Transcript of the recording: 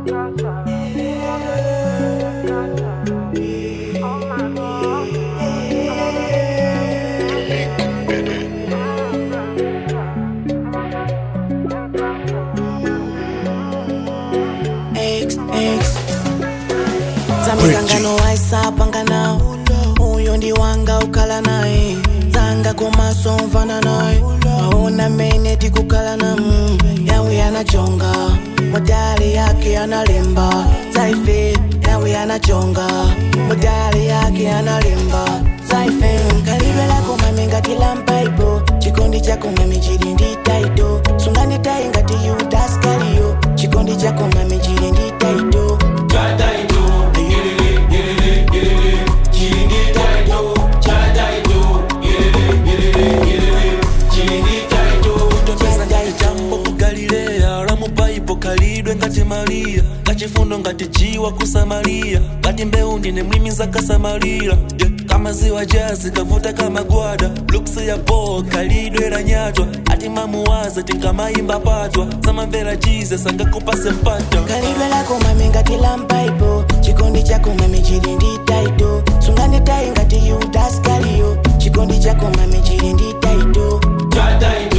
X, X. zamizangano waisapanga nawo uyo ndi wanga ukhala naye zanga komaso mfana naye aona mene tikukhala na mm, yawe anachonga modali yake analemba zaife yawe anachonga modali yake analemba zaife kalidwe lako mame ngati lampaipo chikondi chako mame chili ndi taito sungani tai ngati yudaskaliyo chikondi chako mame chili ndi taito pesa ngaitambo ku galileya lwa mu baibo kalidwe ngati mariya kachifundo ngati jiwa ku samariya ngati mbewu ndine mlimi zakasamalira yeah. kama ziwa jazi kavuta kama gwada luksi ya bo kalidwe la nyatwa ati mamuwaza tinkamayimba patwa samamvera jesus angakupase mpata kalidwe lako mame ngati lampaipo chikondi chako mame chili ndi taito sungani tai ngati yudaskaliyo chikondi chako mame chili ndi taito Taito,